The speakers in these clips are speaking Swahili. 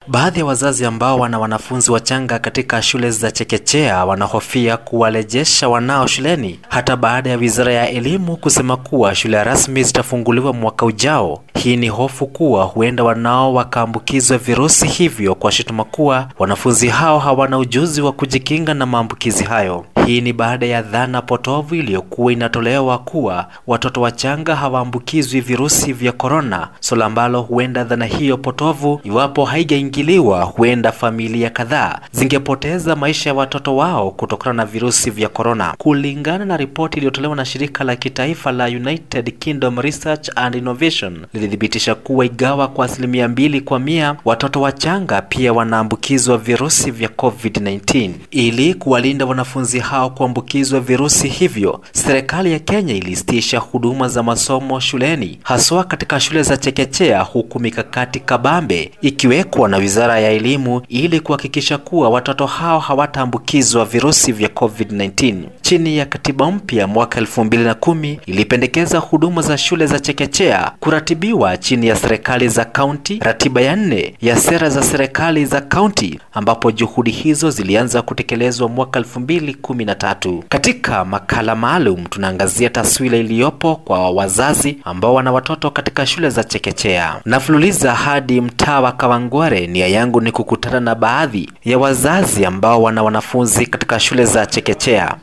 Baadhi ya wazazi ambao wana wanafunzi wachanga katika shule za chekechea wanahofia kuwarejesha wanao shuleni hata baada ya Wizara ya Elimu kusema kuwa shule rasmi zitafunguliwa mwaka ujao. Hii ni hofu kuwa huenda wanao wakaambukizwa virusi hivyo kwa shutuma kuwa wanafunzi hao hawana ujuzi wa kujikinga na maambukizi hayo. Hii ni baada ya dhana potovu iliyokuwa inatolewa kuwa watoto wachanga hawaambukizwi virusi vya korona, swala ambalo huenda dhana hiyo potovu, iwapo haijaingiliwa, huenda familia kadhaa zingepoteza maisha ya watoto wao kutokana na virusi vya korona. Kulingana na ripoti iliyotolewa na shirika la kitaifa la United Kingdom Research and Innovation, lilithibitisha kuwa igawa kwa asilimia mbili kwa mia watoto wachanga pia wanaambukizwa virusi vya COVID-19. Ili kuwalinda wanafunzi hao kuambukizwa virusi hivyo, serikali ya Kenya ilisitisha huduma za masomo shuleni, haswa katika shule za chekechea, huku mikakati kabambe ikiwekwa na Wizara ya Elimu ili kuhakikisha kuwa watoto hao hawataambukizwa virusi vya COVID-19. Chini ya katiba mpya mwaka elfu mbili na kumi ilipendekeza huduma za shule za chekechea kuratibiwa chini ya serikali za kaunti, ratiba ya nne ya sera za serikali za kaunti, ambapo juhudi hizo zilianza kutekelezwa mwaka elfu mbili kumi na tatu. Katika makala maalum tunaangazia taswira iliyopo kwa wazazi ambao wana watoto katika shule za chekechea. Nafululiza hadi mtaa wa Kawangware. Nia yangu ni kukutana na baadhi ya wazazi ambao wana wanafunzi katika shule za chekechea.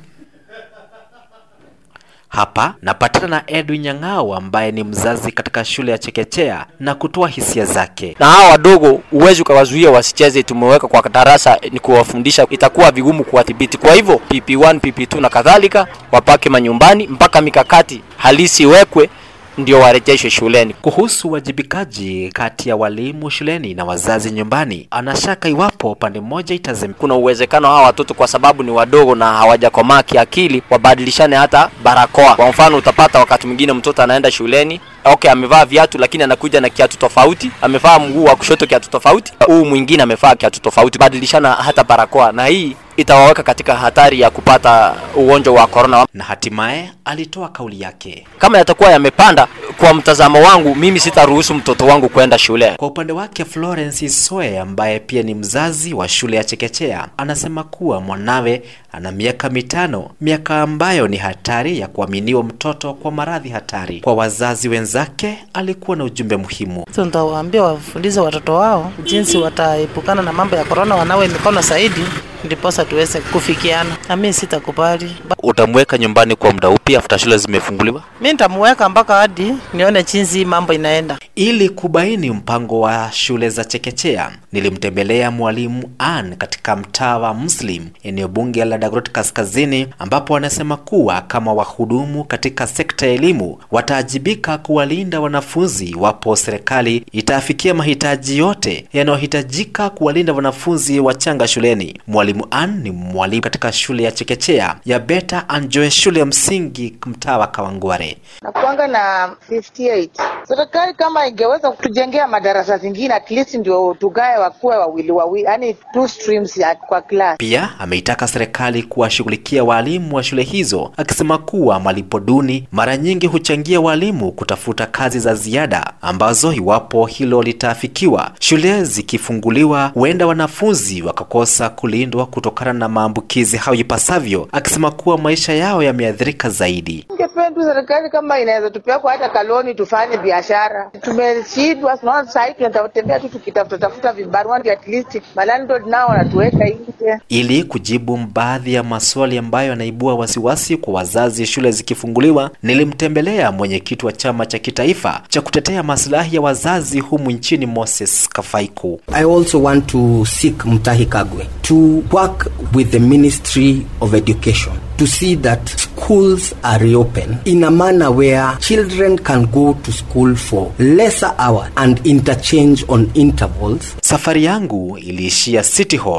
Hapa napatana na Edwin Nyang'ao ambaye ni mzazi katika shule ya chekechea na kutoa hisia zake. na hawa wadogo huwezi ukawazuia wasicheze, tumeweka kwa darasa ni kuwafundisha, itakuwa vigumu kuwadhibiti. Kwa hivyo PP1, PP2 na kadhalika wapake manyumbani mpaka mikakati halisi iwekwe ndio warejeshwe shuleni. Kuhusu uwajibikaji kati ya walimu shuleni na wazazi nyumbani, anashaka iwapo pande moja itazem Kuna uwezekano hawa watoto kwa sababu ni wadogo na hawajakomaa kiakili, wabadilishane hata barakoa. Kwa mfano, utapata wakati mwingine mtoto anaenda shuleni Okay, amevaa viatu lakini anakuja na kiatu tofauti, amevaa mguu wa kushoto kiatu tofauti, huu mwingine amevaa kiatu tofauti, badilishana hata barakoa, na hii itawaweka katika hatari ya kupata ugonjwa wa corona. na hatimaye alitoa kauli yake. Kama yatakuwa yamepanda, kwa mtazamo wangu mimi sitaruhusu mtoto wangu kwenda shule. Kwa upande wake Florence Isoe ambaye pia ni mzazi wa shule ya chekechea anasema kuwa mwanawe ana miaka mitano, miaka ambayo ni hatari ya kuaminiwa mtoto kwa maradhi hatari. Kwa wazazi wenzake alikuwa na ujumbe muhimu. So nitawaambia wafundishe watoto wao jinsi wataepukana na mambo ya korona, wanawe mikono zaidi, ndiposa tuweze kufikiana. Na mimi sitakubali, Ba- Utamweka nyumbani kwa muda upi after shule zimefunguliwa? mimi nitamuweka mpaka hadi nione jinsi hii mambo inaenda. Ili kubaini mpango wa shule za chekechea, nilimtembelea mwalimu Ann katika mtaa wa Muslim, eneo bunge la Dagoretti Kaskazini, ambapo wanasema kuwa kama wahudumu katika sekta ya elimu wataajibika kuwalinda wanafunzi iwapo serikali itaafikia mahitaji yote yanayohitajika kuwalinda wanafunzi wachanga shuleni. Mwalimu Ann ni mwalimu katika shule ya chekechea ya Beta Anjoe, shule ya msingi mtaa wa Kawangware. nakuanga na 58 serikali kama ingeweza kutujengea madarasa zingine at least ndio tugae wakuwe wawili wawili yani two streams ya kwa class Pia ameitaka serikali kuwashughulikia walimu wa shule hizo, akisema kuwa malipo duni mara nyingi huchangia walimu kutafuta kazi za ziada ambazo, iwapo hilo litaafikiwa, shule zikifunguliwa, huenda wanafunzi wakakosa kulindwa kutokana na maambukizi hayo ipasavyo, akisema kuwa maisha yao yameathirika zaidi. ningependa tu serikali kama inaweza tupea kwa hata kaloni tufanye biashara tumeshindwa tunaona sahii tunatembea tu tukitafuta tafuta vibarua ndio at least malandlord nao wanatuweka nje Ili kujibu baadhi ya maswali ambayo yanaibua wasiwasi kwa wazazi shule zikifunguliwa, nilimtembelea mwenyekiti wa chama cha kitaifa cha kutetea maslahi ya wazazi humu nchini Moses Kafaiku. I also want to seek Mutahi Kagwe to work with the Ministry of Education to see that schools are reopened in a manner where children can go to school for lesser hours and interchange on intervals Safari yangu iliishia City Hall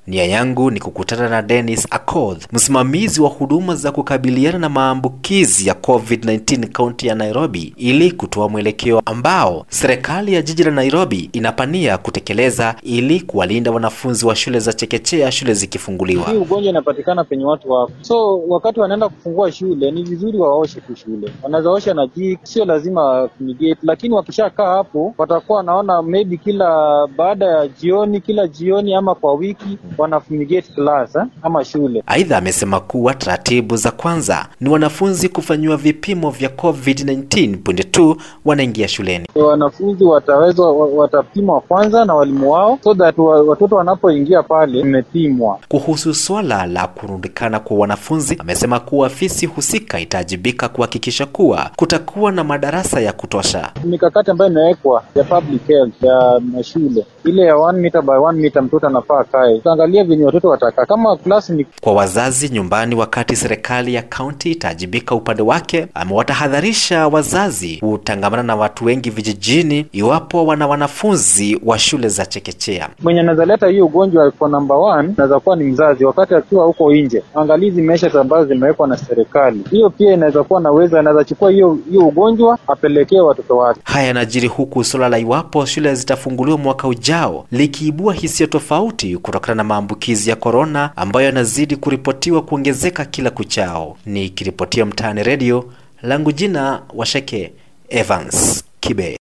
Nia yangu ni kukutana na Dennis Akoth, msimamizi wa huduma za kukabiliana na maambukizi ya COVID-19 kaunti ya Nairobi, ili kutoa mwelekeo ambao serikali ya jiji la Nairobi inapania kutekeleza ili kuwalinda wanafunzi wa shule za chekechea shule zikifunguliwa. Hii ugonjwa inapatikana penye watu wapo, so wakati wanaenda kufungua shule ni vizuri waoshe tu shule, wanaweza osha na jik, sio lazima fumigate, lakini wakishakaa hapo watakuwa wanaona maybe kila baada ya jioni, kila jioni ama kwa wiki wana fumigate class eh, ama shule. Aidha, amesema kuwa taratibu za kwanza ni wanafunzi kufanyiwa vipimo vya COVID-19 punde tu wanaingia shuleni. Wanafunzi wataweza watapimwa kwanza na walimu wao, so that wa- watoto wanapoingia pale imepimwa. Kuhusu swala la kurundikana kwa wanafunzi, amesema kuwa afisi husika itaajibika kuhakikisha kuwa kutakuwa na madarasa ya kutosha. Mikakati ambayo imewekwa ya public health ya mashule ile ya one meter by one meter, mtoto anafaa kae, tutaangalia venye watoto watakaa. Kama klasi ni Kwa wazazi nyumbani, wakati serikali ya kaunti itaajibika upande wake, amewatahadharisha wazazi kutangamana na watu wengi vijijini iwapo wana wanafunzi wa shule za chekechea. mwenye anaweza leta hiyo ugonjwa kwa number one anaweza kuwa ni mzazi, wakati akiwa huko nje. Angalia hizi measures ambazo zimewekwa na serikali, hiyo pia inaweza kuwa na uwezo, anaweza chukua hiyo hiyo ugonjwa apelekee watoto wake. Haya yanajiri huku suala la iwapo shule zitafunguliwa mwaka ujao likiibua hisia tofauti kutokana na maambukizi ya korona ambayo yanazidi kuripotiwa kuongezeka kila kuchao. Nikiripotia Mtaani Redio, langu jina Washeke Evans Kibe.